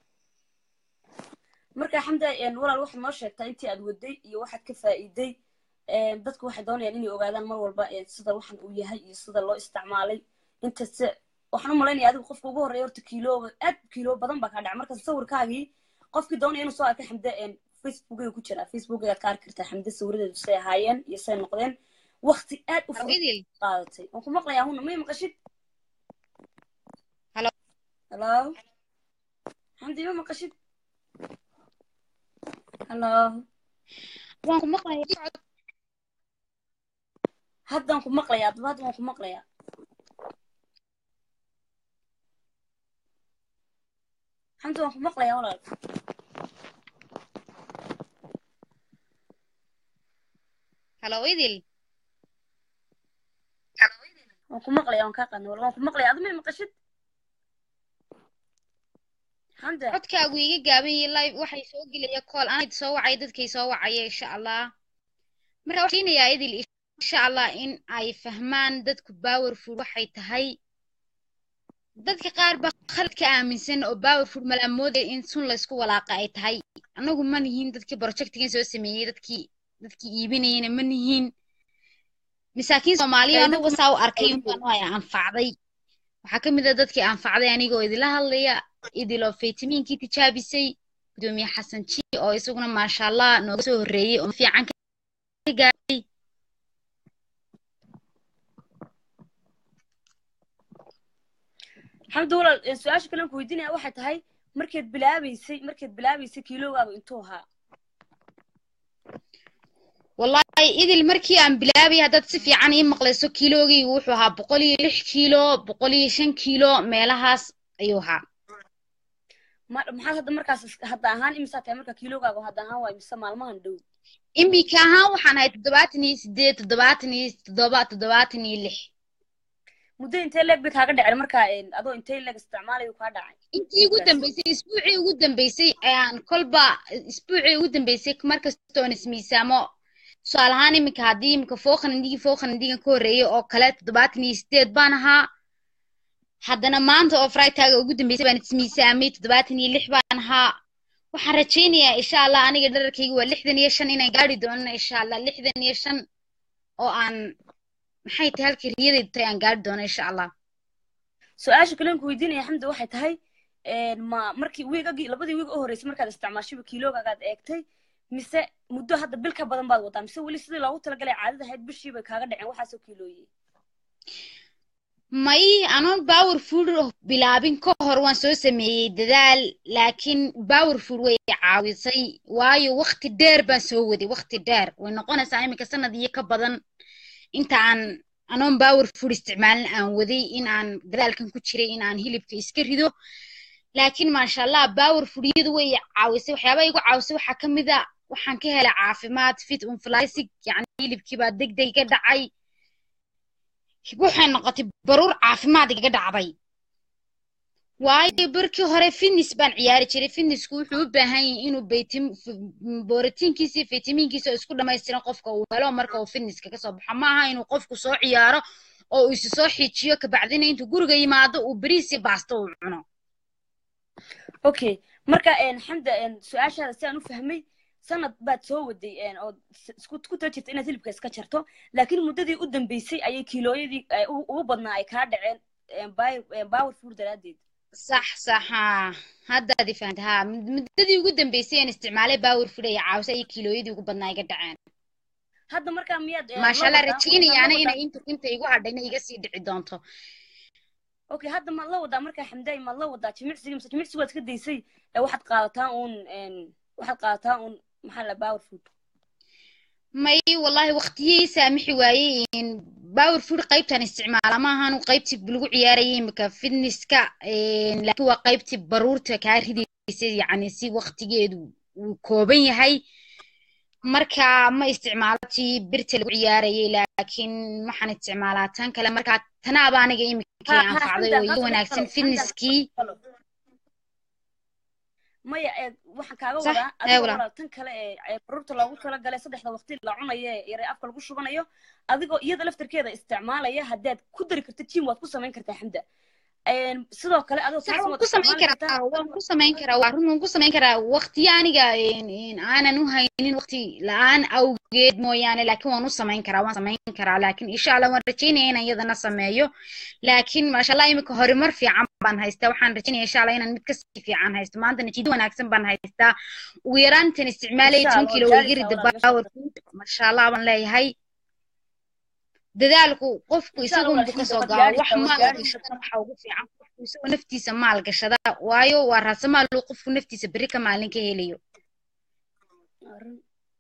marka xamda een, walaal waxaad noo sheegtaa intii aad waday iyo waxaad ka faa'iiday een, dadku waxay doonayaan inay ogaadaan mar walba een, sida waxan uu yahay iyo sida loo isticmaalay inta se waxaan u malaynaya adigu qofka ugu horreeya horta kiilooga aad kiilo badan baa kaa dhacay marka sawirkaagii qofkii doonaya inuu soo arka xamde een, facebookayga ku jira facebookaygaad ka arki kartaa xamde sawiradeedu say ahaayeen iyo say noqdeen waqti aad u fudud idil qaadatay waan ku maqlayaa huna may maqashid Hello. hello xamdi ma maqashid hello waan ku maqlayaa haddaan ku maqlayaa adaba hadda waan ku maqlayaa xamdi waan ku maqlayaa walaal halo idil waan ku maqlayaa waan kaa qaadnay walaal waan ku maqlayaa adama may maqashid xamda codkaagu iga gaaban yahay live waxay soo gelaya call anaa soo wacaya dadkay soo wacaya insha allah marka waxaan rajaynayaa idil insha allah in ay fahmaan dadku powerful waxay tahay dadka qaar baa khalad ka aaminsan oo powerful malaamoodaya in sun laysku walaaqa ay tahay annagu ma nihiin dadkii projectigan soo sameeyey dadkii dadkii iibinayana ma nihiin masaakiin soomaaliya anagu saa u arkay unbaan ay anfacday waxaa ka mid a dadkii anfacday anigoo idila hadlaya idiloo faytamiinkii tijaabisay gudoomiye xasan ji oo isaguna maasha allah nooga soo horreeyey oo fiican ka gaaray xamdi walaal een, su-aasha kale aan ku weydiinaya waxay tahay markeed bilaabaysay markeed bilaabaysay kiilogaagu intuu ahaa wallahi idil markii aan bilaabay haddaad si fiican ii maqlayso kiilogii wuxuu ahaa boqol iyo lix kiilo boqol iyo shan kiilo meelahaas ayuu ahaa ma- maxaad hadda markaas is- hadda ahaan imisaa tahay marka kiilogaagu hadda ahaan waay mise maalmahan dhow iminka ahaan waxaan ahay toddobaatan iyo sideed toddobaatan iyo toddoba toddobaatan iyo lix muddo intee leeg bay kaaga dhaceen markaa een, adoo intee leeg isticmaalayo kaa dhacay intii ugu dambeysay isbuucii ugu dambeysay ayaan kolba isbuucii ugu dambeysay markastoon ismiisaamo tusaale ahaan iminka haddii iminka fooqan indhigii fooqan indhigan ka horreeyay oo kale toddobaatan iyo sideed baan ahaa haddana maanta oo fraytaaga ugu dambeysay baan ismiisaamay toddobaatan iyo lix baan ahaa waxaan rajaynayaa insha allah aniga dherarkayga waa lixdan iyo shan inaan gaari doono insha allah lixdan iyo shan oo aan maxay tahay halkii riyadaydu tahay aan gaari doono insha allah su-aasha kale aan ku weydiinaya xamdi waxay tahay een, ma markii wiigagii labadii wiig u horreysay markaad isticmaashayba kiilogaagaad eegtay mise muddo hadda bil ka badan baad wadaa mise weli sidii loogu talagalay caadada ahayd bishii bay kaaga dhaceen waxaasoo kiilooyey may anoon power food bilaabin ka hor waan soo sameeyey dadaal laakiin power food way caawisay waayo waqti dheer baan soo waday waqti dheer way noqonaysaa iminka sanad iyo ka badan inta aan anoon power food isticmaalin aan waday in aan dadaalkan ku jiray in aan hilibka iska rido laakiin maasha allah power food iyadu way caawisay waxyaabaha igu caawisay waxaa ka mid a waxaan ka helay caafimaad fit unflysig yacni hilibkii baa deg deg iga dhacay waxay noqotay baruur caafimaad igaga dhacday waayo barkii hore fitness baan ciyaari jiray fitnessku wuxuu u baahan yahay inuu baytim borotiinkiisa iyo fitamiinkiisa oo isku dhamaystiran qofka uu helo marka uu fitnesska kasoo baxo ma aha inuu qofku soo ciyaaro oo uu isu soo xiijiyo kabacdina intuu guriga yimaado uu bariis iyo baasto uu cuno okay marka een, xamda een, su-aashaada si aan u fahmay sanad baad soo waday een, oo s- isku ku tala jirta inaad hilibka iska jarto laakiin muddadii u dambeysay ayay kiilooyadii ay ugu ugu badnaa ay kaa dhaceen een, bi- een, power food daraaddeed sax sax haa haddaad i fahanta haa mud- muddadii ugu dambeysay aan isticmaalay power food ay caawisa iyo kiilooyadii ugu badnaa iga dhaceen hadda markaa miyaad een, maasha la allah wadaa- rajaynayaana la inay wadaa- inta inta igu hadhayna iga sii dhici doonto okay hadda maad la wadaa markaa xamdaay maad la wadaa jimicsiga mise jimicsiga waad iska daysay ee waxaad qaadataa uun een, waxaad qaadataa uun maxaa la power food may wallahi waqtiyey saamixi waayey in power food qaybtan isticmaala ma ahan qaybtii lagu ciyaarayay imika fitnesska een, laakiin waa qaybtii baruurta kaa ridaysa yacni si waqtigeedu uu kooban yahay marka ma isticmaalo tii birta lagu ciyaarayay laakiin waxaan isticmaalaa tan kale marka tanaaba aniga imikii Ha- ha, anfacday Xamda, oo ha, ii Xamda, wanaagsan Xamda, fitnesskii Halo. maya ee waxaan kaaga Sax, wadaa ee adiga walaal. walaal tan kale ee ee baruurta loogu talagalay saddexda waqti la cunayo ee yare afka lagu shubanayo adigoo iyada laftarkeeda isticmaalaya haddaad ku dari karta jim waad ku samayn kartaa xamda Een, sidoo kale adoo sax taas waan waad ku samayn isticmaali karaa waan ku samayn karaa waa run waan ku samayn karaa waqtiyo aniga een, een, aanan u haynin waqti la-aan awgeed mooyaane laakiin waan u samayn karaa waan samayn karaa laakiin insha allah waan rajaynaya inaan iyadana sameeyo laakiin maasha allah imika horumar fiican baan haystaa waxaan rajaynaya insha allah inaan mid kasii fiican haysto maanta natiijo wanaagsan baan haystaa ugu yaraantan isticmaalaya Insha toban Allah, kilo gaaraysaa way garida walaal, power food maasha allah baan leeyahay dadaalku qofku Insha Allah, isagun buu walaal, kasoo waad gaaro wax gaaraysaa, waad maal gaaraysaa. gashadana waxa ugu fiican qofku isagoo naftiisa maal gashada waayo waa raasamaal uu qofku naftiisa berri ka maalin ka helayo Arrin.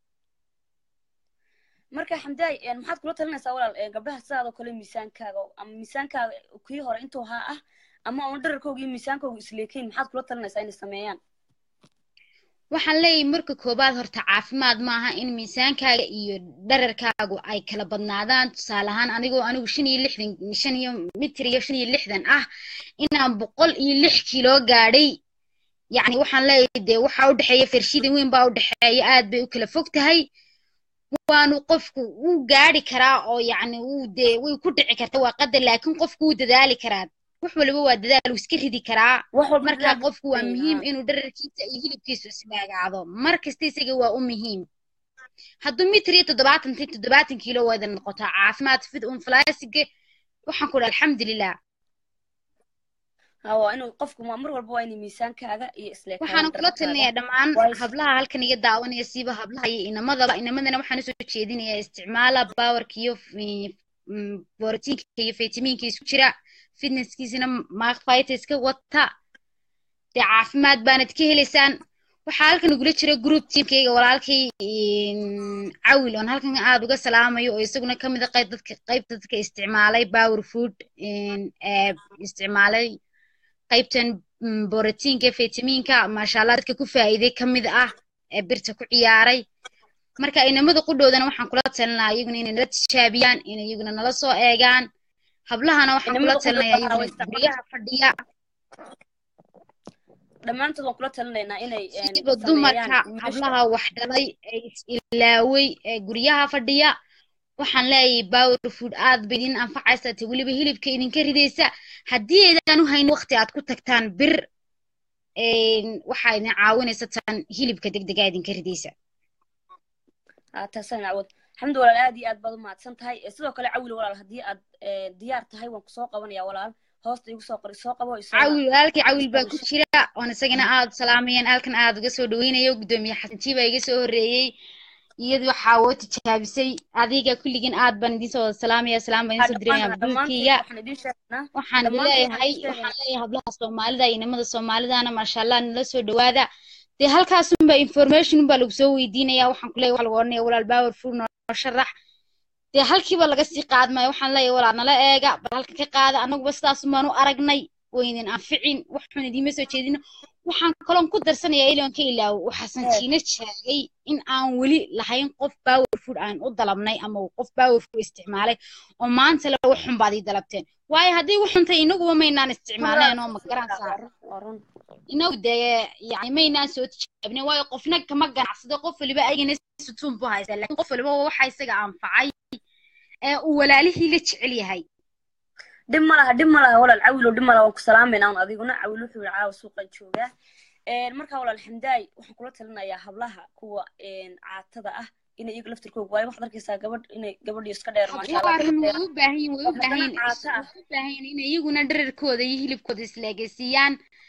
marka xamdaay een, maxaad kula talinaysaa walaal een, gabdhaha sidaadoo kale miisaankaaga oo- ama miisaankaaga kii hore intuu haa ah ama uun dherarkooga iyo miisaankooga isleekayn maxaad kula talinaysaa inay sameeyaan waxaan leeyahay marka koobaad horta caafimaad maaha in miisaankaaga iyo dherarkaagu ay kala badnaadaan tusaale ahaan anigoo anigu shan iyo lixdan shan iyo mitir iyo shan iyo lixdan ah inaan boqol iyo lix kilo gaadhay yacni waxaan leeyahay dee waxaa u dhexeeya farshida weyn baa u dhexeeya aad bay u kala fog tahay waanu qofku wuu gaadhi karaa oo yacni wuu dee way ku dhici karta waa qadar laakiin qofku wuu dadaali karaa wax waliba waa dadaal wuu iska ridi karaa wax walba marka dadaal qofku waa buu muhiim leeyahay. inuu dherarkiisa iyo hilibkiisu ismaagaado mar kasta isaga waa u muhiim hadduu mitir iyo toddobaatan ti toddobaatan kiilo wada noqotaa caafimaad fid un falaasige waxaan ku dhaha alxamdulilah Ha, waa inuu qofku ma- mar walba waa inay miisaankaaga iyo isleekaadaan waxaan kula dherarkaaga. talinayaa dhammaan Waayo- hablaha halkan iga daawanaya siiba hablaha iyo inamadaba inamadana waxaan usoo jeedinayaa isticmaala bawarka iyo fi- mm, borotiinka iyo fitamiinka isku jira fitnesskiisina mark fighters ka wata dee caafimaad baanad ka helaysaan waxaa halkan igula jira group teamkayga walaalkay cawil oon halkan aad uga salaamayo oo isaguna ka mid a qayb dadka qaybta dadka isticmaalay power food ee isticmaalay qaybtan borotiinka fitamiinka maasha allah dadka ku faa'iiday ka mid ah ee birta ku ciyaaray marka inamada qudhoodana waxaan kula talinayaa iyaguna inay nala tijaabiyaan inay iyaguna nala soo eegaan hablahana waxaan kula talinayaa iyaguna guryaha fadhiya dhammaantood waan kula talinaynaa inay siiba dumarka hablaha wax dhalay ee is-ilaaway ee guryaha fadhiya waxaan leeyahay power food aad bay idin anfacaysa te weliba hilibka idinka ridaysa haddii aydan u hayn waqti aad ku tagtaan bir waxaa idin caawinaysa tan hilibka degdega idinka ridaysa taasaan cawad xamdi walaal aad iyo aad baad u mahadsan tahay sidoo kale cawil walaal haddii aad diyaar tahay waan kusoo qabanaya walaal hoosta igu soo qori soo qabo cawil walaalkii cawil baa ku jira oon isagana aad salaamayeen halkan aad uga soo dhaweynayo guddoomiye xasantii baa iga soo horreeyey iyadu waxaa woo tijaabisay adiga kulligin aad baan idiin soo salaamaya salaam baan idiin soo dirinaya bulkiya waxaan leeyahay waxaan leeyahay hablaha soomaalida iyo nimada soomaalidana maasha allah nala soo dhawaada dee halkaasunba information unbaa lagu soo weydiinaya waxaan ku leeyahay waxa lagu odhanaya walaal power food noo sharax dee halkiiba laga sii qaadmaya waxaan leeyahay walaal nala eega bal halka ka qaada annaguba sidaasun baan u aragnay waynin anficin wax xun idiima soo jeedino waxaan kaloon ku darsanayaa ilon ka ilaawo waxaasan jiina sheegay in aan weli lahayn qof power food aan u dalabnay ama qof power food isticmaalay oo maanta le wax xun baad ii dalabteen waayo haddii wax xuntay inaguba maynaan isticmaaleen oo magaran saar inagu dee yani maynaan soo tijaabinen waayo qofna kama ganacsado qof waliba ayagana sutuun bu haysta lakin qof waliba waxa isaga anfacay ee uu walaalihii la jecel yahay dhib ma laha dhib ma laha walaal cawilo dhib ma laha waan ku salaamayna un adiguna cawil wuxuu yihi caawa suuqan joogaa markaa walaal xamdaay waxaan kula talinayaa hablaha kuwa caatada ah inay iyaga laftirkooga waayo waxaad arkaysaa gabadh inay gabadhii iska dheer maashaallahun way u baahan yihin way u baahan yihin way u baahan yihin inay iyaguna dherarkooda iyo hilibkooda isleegaysiiyaan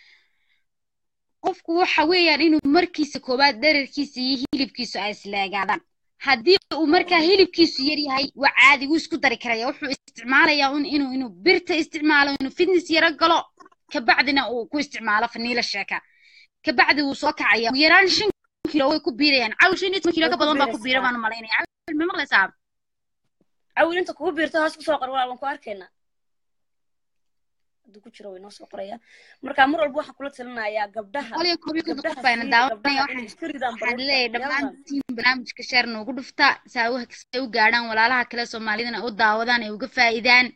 qofku waxa weeyaan inuu markiisa koowaad dherarkiisa iyo hilibkiisu ay isleegaadaan haddii uu markaa hilibkiisu yar yahay waa caadi wuu isku dari karaya wuxuu isticmaalayaa un inuu inuu birta isticmaalo inuu fitness yaro galo kabacdina uu ku isticmaalo faniila sheeka kabacdi wuu soo kacaya ugu yaraan shan kilo way ku biirayaan cawil shan iyo toban kilo ka badan baa ku biira baan malaynaya cawil ma maqlaysaa cawil inta kugu biirto hoos kusoo qor walaal waan ku arkaynaa hadduu ku jiro way noo soo qoraya marka mar walba waxaan kula talinayaa gabdhaha qoliyo koob iyo konton qof bayna daawanaya waxaan leeyahay dhammaantiin barnaamijka sheer noogu dhufta saa say u gaadhaan walaalaha kale soomaalidana u daawadaan ay uga faa'idaan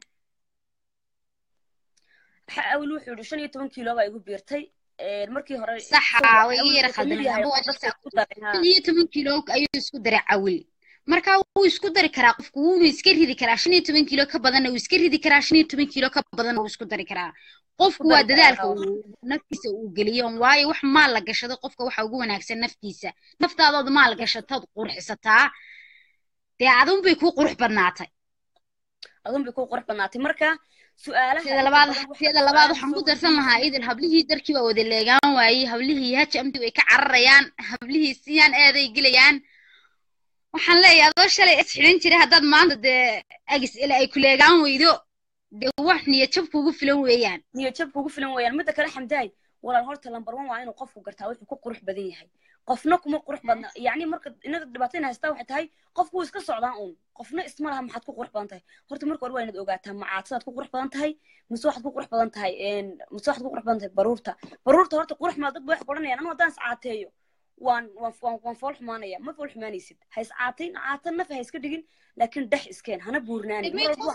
awil wuxuu yidhi shan iyo toban kilo baa igu biirtay markii hore saxa way iga yara khaldan shan iyo toban kilo ayuu isku daray cawil marka wuu isku dari karaa qofku wuuna iska ridi karaa shan iyo toban kilo ka badanna wuu iska ridi karaa shan iyo toban kilo ka badanna wuu isku dari karaa qofku waa dadaalka naftiisa uu geliyo waayo wax maal la gashado qofka waxa ugu wanaagsan naftiisa naftaadood maal gashatood qurxisataa dee adun bay kuu qurux badnaatay adun bay kuu qurux badnaatay marka sida labaad sida labaad waxaan ku darsan lahaa idil hablihii darkii baa wada leegaan waayey hablihii hajamti way ka cararayaan hablihii siyaan eeday gelayaan waxaan leeyahay adoo shalay is xidhan jiray haddaad maanta dee agis ila ay ku leegaan weydo dee wax niyad jab kugu filan weeyaan niyad jab kugu filan weeyaan midda kale xamdaay walaal horta lambar one waa inuu qofku gartaa wuxuu ku qurux badan yahay qofna kuma qurux badna yacni marka inaga dhibaatayna haystaa waxay tahay qofku wuu iska socdaa uun qofna isma laha maxaad ku qurux badan tahay horta marka hore waa inaad ogaataa macaadsaad ku qurux badan tahay mise waxaad ku qurux badan tahay mise waxaad ku qurux badan tahay baruurta baruurta horta qurux maa dad ba waxay odhanayaan anu haddaan iscaateeyo waan waan waan fool xumaanaya ma fool xumaanaysid ha is caatayn caata naf ha iska dhigin laakiin dhex iskeen hana buurnaanin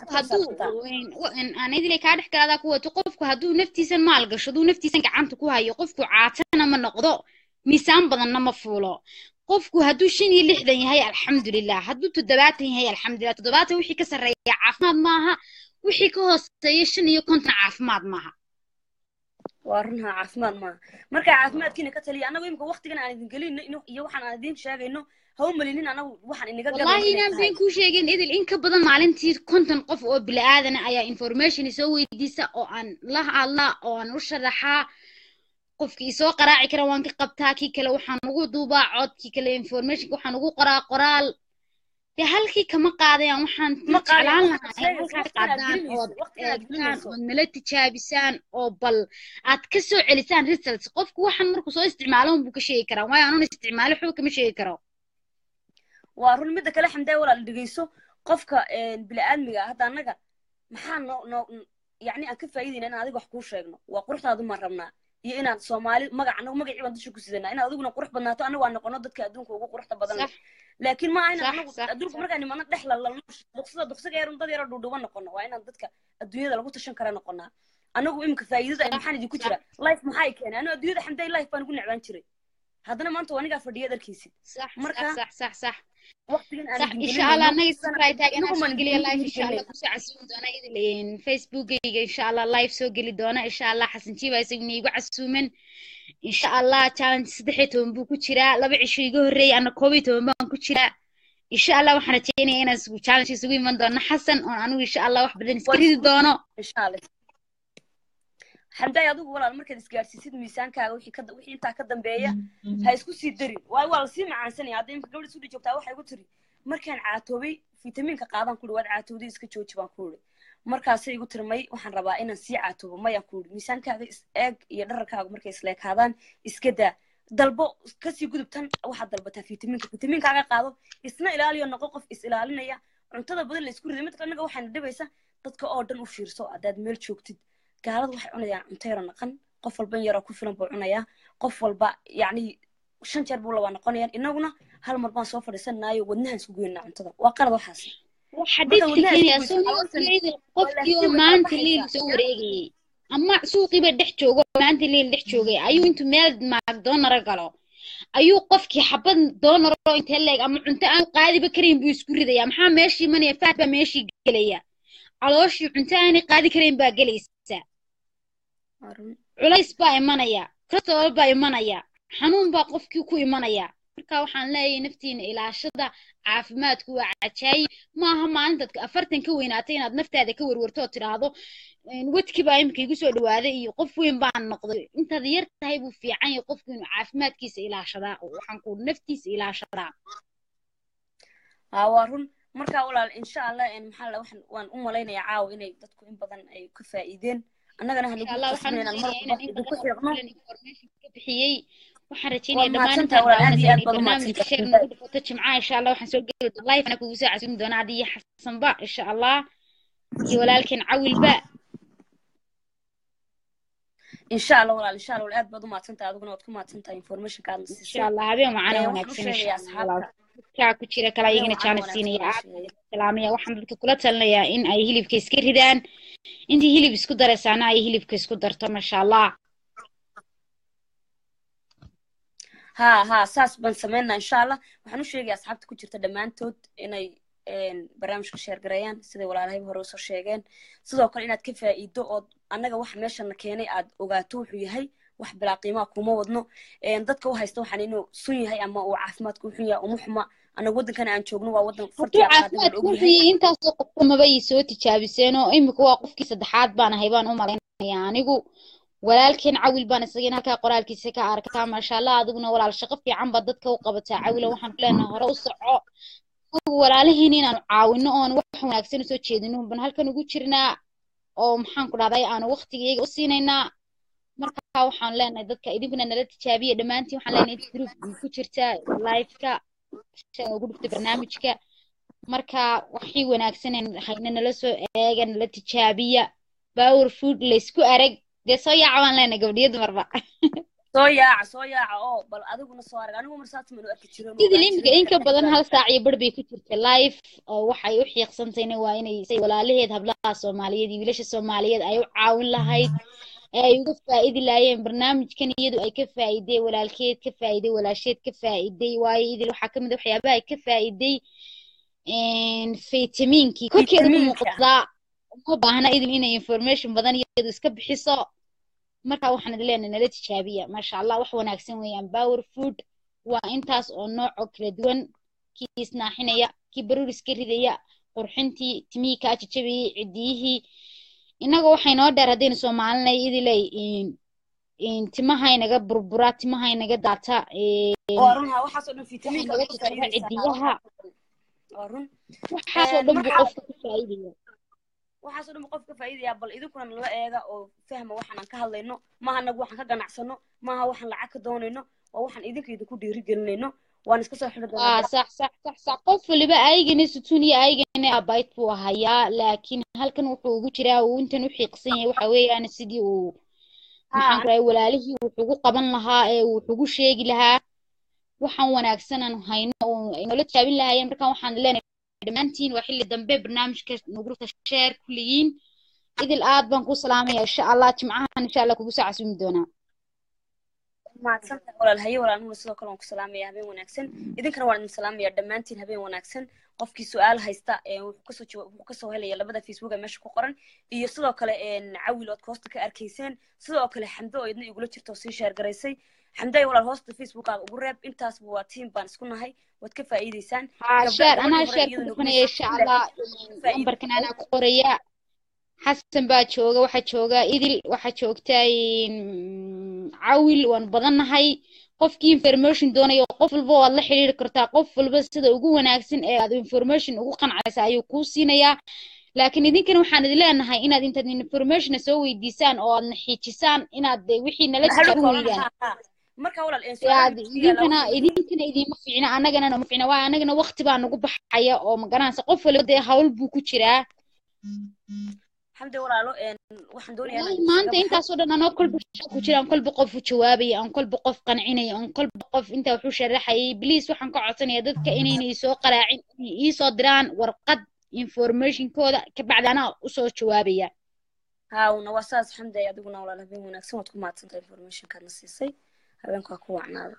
aan idilay kaa dhex galaadaa ku wato qofku hadduu naftiisan maal gasho hadduu naftiisan gacanta ku hayo qofku caatana ma noqdo miisaan badanna ma fuulo qofku hadduu shan iyo lixdan yahay alxamdulilah hadduu toddobaatan yahay alxamdulilah toddobaatan wixii ka sarreeya caafimaad maaha wixii ka hooseeya shan iyo konton caafimaad maaha waa runha caafimaad maaha marka caafimaadkiina ka taliya annagu imika waqtigan aan idin gelin iyo waxaan aan idin sheegayno ha u malinin anagu waxaan inaga wallahi inaan been kuu sheegin idil in ka badan maalintii konton qof oo bila'aadana ayaa information soo weydiisa oo aan la hadlaa oo aan u sharaxaa qofkii soo qaraaci kara waan ka qabtaa kii kale waxaan ugu duubaa cod kii kale informationka waxaan ugu qoraa qoraal dee halkii kama qaadayaan waxaan Ma qaadayaan, jeclaan waxaad lahaa in sheegaysaa halkaa waqtigaad qaadaan gelinayso, ood waqtigaad eegtaan gelinayso. ood nala tijaabisaan oo bal aad ka soo celisaan results qofku waxaan markuu soo isticmaalo unbuu ka sheegi karaa waayo anuun isticmaalo waxba kama sheegi karo waa run midda kale xamdaay walaal dhegeyso qofka bini-aadmiga ah hadda annaga maxaa noo noo yacni aan ka faa'iidayna inaan adiga wax kuu sheegno waa quruxdaadu maan rabnaa iyo inaan soomaali magac anagu magacii baan dusha ku sidanaa inaad adiguna qurux badnaato anagu aan noqono dadka adduunka ugu quruxda badan leh sax laakiin ma aha inaan Sax, anagu sax, adduunka sax. markaan nimano dhex lalno duqsada duqsiga yarun dad yaro dhuudhuban noqono waa inaan dadka adduunyada lagu tashan kara noqonaa anagu imika faa'iidada maxaan idinku jira life maxaa i keenay anu adduunyada xamday life baan ugu necbaan jiray haddana maanta waa anigaa fadhiya darkiisid sax Marka- sax sax sax waqtigan aan صح idin ان شاء الله gelinayno, انك sana- سبراي تاج انا inagu سو maan قلي idin لايف ان شاء الله gelinayno. كوسو عسوم دونا ايدلين فيسبوك ان شاء الله لايف سو قلي دونا ان شاء الله حسن جيبا يسقني يقو عسومن ان شاء الله challenge saddexii buu ku jiraa laba cisho iga horreeyay ana koob iyo toban baan ku jiraa insha allah waxaan rajeynaya inaan isugu challenge isugu iman doono xasan oon anigu insha allah wax badan iska ridi doono insha allah xamdaay adigu walaal markaad isgaarsiisid miisaankaaga wixii ka wixii intaa ka dambeeya ha isku sii darin waayo waa lasii macaansanaya hadda imika gabadha isudhi joogtaa waxay igu tiri markaan caatoobay fitamiinka qaadaan ku waad caatowday iska jooji baan ku iri markaasay igu tiri may waxaan rabaa inaan sii caatoobo mayaan ku iri miisaankaaga is eeg iyo dhararkaaga markay isleekaadaan iska daa dalbo kasii gudub tan waxaad dalbataa fitamiinka fitamiinkaaga qaado isna ilaaliyo noqo qof is ilaalinaya cuntada badan la isku riday mid anaga waxaana dhibaysa dadka oo dhan u fiirso haddaad meel joogtid gaalada waxay cunayaan cunto yaro naqan qof walba in yaroo ku filan buu cunayaa qof walba yacni shan jeer buu labaa noqonayaan inaguna hal mar baan soo fadhiisanaayo wadnahaan isku goynaa cuntada waa qalad waxaas xadiidka wadnaha kenya isku soo goysa, calooshan- qofkii walahi way maanta baxaysaa. liil soo wareegayay ama suuqiiba dhex joogo maanta liil dhex joogay ayuu intuu meel macdonara galo ayuu qofkii xabad doonaro intee leeg ama cunto aan qaadiba karayn buu isku ridaya maxaa meeshii imanaya faad baa meeshii gelaya calooshii cunto aanay qaadi karayn baa gelaysa Waa run. culays baa imanaya kolestarool baa imanaya xanuun baa qofkii ku imanaya marka waxaan leeyahay naftiina ilaashada caafimaadku waa cajaayib maaha maalintaad afartan ka weynaatay inaad naftaada ka werwerto oo tidhaahdo wadkii baa iminka igu soo dhawaaday iyo qof weyn baan noqday intaad yar tahay buu fiican yahay qofku inuu caafimaadkiisa ilaashadaa oo waxaan ku naftiisa ilaashadaa haa waa run marka walaal insha allah en maxaa la waxaan waan u malaynayaa caawa inay dadku in badan ay ka faa'iideen annagana insha hanagu allah waxaan qasbin inaan mar rajeynayaa walba inaan in idinku badan oo xiiqno kulan information ka bixiyey waxaan Waa rajeynayaa dhammaan mahadsantahay intaan walaal, aad iyo daawanaysa aad inay baad barnaamijka umahadsantahay. sheer nagu dhufato jimcaha insha allah waxaan soo geli doonaa live ana kugu soo casuumi doonaa adiyo xasanba insha allah iyo walaalkeen cawilba insha allah walaal insha allah walaal aad baad u mahadsantahay adiguna waad ku mahadsantahay informationka aadna insha siisay allah habeen wacana Eh, waxaan u wanaagsan insha sheegayaa allah walaal asxaabta kaa ku jira kala habeen iyagana wacana jaanis wanaagsan siinaya waan aad sheegay salaamaya waxaan dadka kula talinayaa in ay hilibka iska ridaan intii hilib isku daraysaana ay hilibka isku darto masha allah haa haa saas baan sameynaa insha allah waxaan u sheegaya asxaabta ku jirta dhammaantood inay een, barnaamijka sheer gareeyaan siday walaalahayba hore usoo sheegeen sidoo kale inaad ka faa'iido ood annaga waxa meeshana keenay aad ogaato wuxuu yahay wax bilaa qiimaa kuma wadno een, dadka u haysta waxaan inuu sun yahay ama uu caafimaadku u xun yahay uma xuma annaga waddankana aan joogno waa waddan hadduu fartii aqaadin la caafimaadku og wuxuu yahay yahay intaasoo qofka maba ii soo tijaabiseen oo imika waa qofkii saddexaad baan ahay baan u malaynaya anigu walaalkeen cawil baan isagana halkaa qoraalkiisa ka arkaa maasha allah adiguna walaal shaqo fiican baad dadka u qabataa cawila waxaan ku leenahay hore u soco anagu walaalihiin inaanu caawino oon wax wanaagsan usoo jeedino ban halkan ugu jirnaa oo maxaan ku dhahday aanu waqtigayaga u siinaynaa marka waxaan leenahay dadka idinkuna nala tijaabiya dhammaantiin waxaan leenahay inta group ku jirta liveka shan ugu dhigta barnaamijka marka waxii wanaagsan hayna nala soo eega nala tijaabiya power food laysku arag dee soo yaaca baan leenahay gabdhiyo dumarba soo yaaca soo yaaca oo bal adiguna soo arag anigu marsaas manu arki jiro sidii limika in ka badan hal saac iyo bar bay ku jirta live oo waxay u xiiqsantayna waa inay say walaalaheed hablaha soomaaliyeed iyo wiilasha soomaaliyeed ay u caawin lahayd ee ay uga faa'idi laayeen barnaamijkan iyadu ay ka faa'iiday walaalkeed ka faa'iiday walaasheed ka faa'iiday waayo idil waxaa ka mid a waxyaabaha ay ka faa'iiday faytamiinkii korkeeda ku Faytamiinka. muuqdaa uma baahna idil inay information badan iyadu iska bixiso marka waxaan idin leenahay nala tijaabiya maasha allah wax wanaagsan weeyaan power food waa intaas oo nooc oo kala duwan kii isnaaxinaya kii baruur iska ridaya qurxintii timihii kaa jajabayay cidiyihii innaga waxay noo dheer haddaynu soomaalinay idiley timaha inaga burbura timaha inaga daata oo runha waxaas oo dhan waxay fitamiinka naga ku jajaxa faa'iidaysaa cidiyaha waa run waxaasoo dhan buu marka qofka ka faa'iidaya waxaasoo dhan qof ka faa'iidaya bal idinkuna nala eega oo fahma waxaan aan ka hadlayno maaha anagu waxaan ka ganacsano maaha waxaan lacag ka doonayno waa waxaan idinka idinku dhiirigelinayno waan iska soo xidhi doonaa aa sax sax sax sax qof waliba aygana sutun iyo aygana abayt buu hayaa laakiin halkan wuxuu ugu jiraa uu intan u xiiqsan yahay waxa weeyaan sidii uu maxaan ku rahay walaalihii wuxugu qaban lahaa ee wuxugu sheegi lahaa waxaan wanaagsan aan hayno oo ay noola jaabin lahaayeen markaan waxaan leenahay dhammaantiin waa xilli dambe barnaamijka nugulka sheer kulligiin idil aad baan ku salaamaya insha allah jimcahan insha allah kugu soo casumi doonaa mahadsantahay walaal haye walaalnimada sidoo kale waan ku salaamaya habeen wanaagsan idinkana waan idin salaamaya dhammaantiin habeen wanaagsan qofkii su-aal haysta ee wuxuu kasoo jawa- wuxuu kasoo helaya labada facebook ee meesha ku qoran iyo sidoo kale een, cawil ood hoosta ka arkayseen sidoo kale xamdo oo idna igula jirta oo sii sheer garaysay xamdo ay walaal hoosta facebookaaga ugu reeb intaasba waa tiim baan isku nahay waad ka faa'iidaysaan haa gabdha sheer gabadhii anaa hore sheer ku iyaduna dhufanaya insha allah faa'iidaysay lambarkan anaa ku qoraya xasan baa jooga waxaa jooga idil waxaa joogta mm, cawil waan badannahay qofkii information doonaya qof walba waad la xiriiri kartaa qof walba sida ugu wanaagsan ee aad information ugu qancaysa ayuu kuu siinayaa laakiin idinkana waxaan idin leenahay inaad intaad informationa soo weydiisaan oo aadna xiijisaan inaad de wixii nala hadhow tijaabin koolan weydaan haa haa marka walaal een, dee su-aalaha aad dugsiga laba idinkana weydiin idinkana idiima fiicna annagana nama fiicna waa annagana waqti baa nagu baxaya oo magaranaysa qof waliba dee hawl buu ku jiraa xamdi walaalo een, waxaan doonayaa inaan والله idin ما kaga أنت أنت baxo أصلا أنا كل بشكو كذا كل بقف وجوابي أنا كل بقف قنعيني أنا كل بقف أنت وحوش الرحي بليز وحن قعدتني يدك كإني يسوق قراعين يصدران ورقد information كذا كبعد أنا أصلا جوابي haawna waa saas xamdi adiguna walaal habeen wanaagsan waad ku mahadsantahay informationkaadna siisay habeenku waa ku wacnaada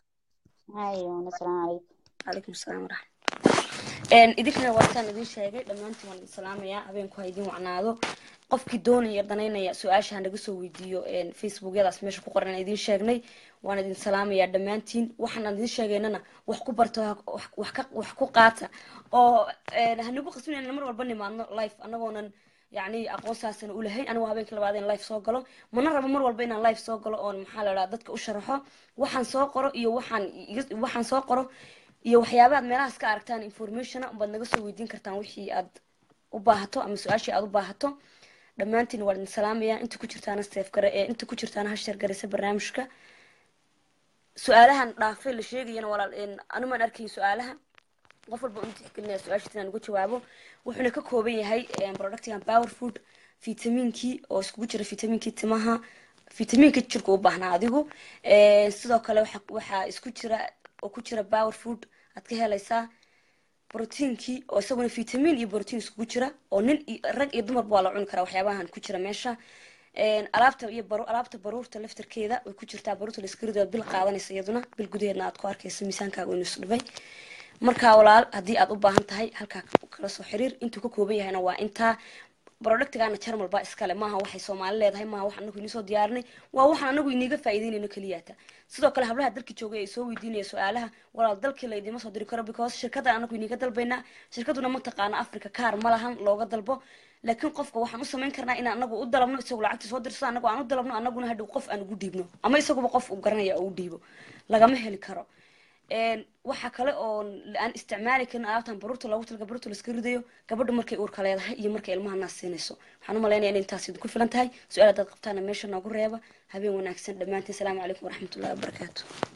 أيوة السلام عليكم calaykum asalaam waraxmat een idinkana waataan idin sheegay dhammaantiin waan idin salaamayaa habeenku ha idin wacnaado qofkii doonaya danaynaya su-aasha ha naga soo weydiiyo een facebookyadaas meesha ku qoran aan idin sheegnay waan idin salaamayaa dhammaantiin waxaan aan idin sheegaynana wax ku barto ha- wax- wax ka- wax ku qaata oo een hanagu qasbinayna mar walba nimaadno life anagoonan yacni aqoonsaasana u lahayn anigu habeenkii labaad in life soo galo mana rabo mar walba inaan life soo galo oon maxaa la dhaha dadka u sharaxo waxaan soo qoro iyo waxaan iga- waxaan soo qoro iyo waxyaaba aad meelahaas ka aragtaan informationa baad naga soo weydiin kartaan wixii aad u baahato ama su-aashii aad u baahato dhammaantiin waan idin salaamayaa inta ku jirtaana seef gare ee inta ku jirtaana hasheer garaysa barnaamijka su-aalahan dhaafay la sheegayana walaal een, anumaan arkayn su-aalaha qof walba uu tixgelinaya su-aashiisa inaan uga jawaabo wuxuuna ka kooban yahay een, productigan power food fitamiinkii oo iskugu jira fitamiinkii timaha fitamiinka jirka u baahnaa adigu Een, sidoo kale waxa waxaa isku jira oo ku jira power food aad ka helaysaa borotiinkii oo isaguna fitamiin iyo borotiin iskugu jira oo nin iyo rag iyo dumarba waa la cuni karaa waxyaabahan ku jira meesha Een, alaabta iyo baru alaabta baruurta laftarkeeda way ku jirtaa baruurta laskarido bil qaadanaysa iyaduna bil gudaheedna aad ku arkaysa miisaankaaga inuu isdhibay markaa walaal haddii aad u baahan tahay halkaa kala soo xiriir intuu ka kooban yahayna waa intaa productigana jarmal baa iskale maaha waxay soomaali leedahay maaha wax anagu inii soo diyaarinay waa waxaan anagu iniiga faa'iideynayno keliyaata sidoo kale hablaha dalki joogay ay soo weydiinaya su-aalaha walaal dalkii la idiima soo diri karo because shirkaddan anagu iniiga dalbaynaa shirkaduna ma taqaana africa kaar ma lahan looga dalbo laakiin qofka waxaan u samayn karnaa inaan anagu u dalabno isagu lacagta soo dirso anagu aan u dalabno anaguna hadhow qof aan ugu dhiibno ama isaguba qof uu garanaya oo u dhiibo lagama heli karo Een, waxa kale oo aan isticmaali karin alaabtan baruurta loogu talaga baruurta laska ridayo gabadha markay uurka leedahay iyo markay ilmaha naas siinayso waxaan u malaynaya inay intaas idinku filan tahay su-aal haddaad qabtaana meesha noogu reeba habeen wanaagsan dhammaantiin salaamu calaykum waraxmatullahi wabarakaatu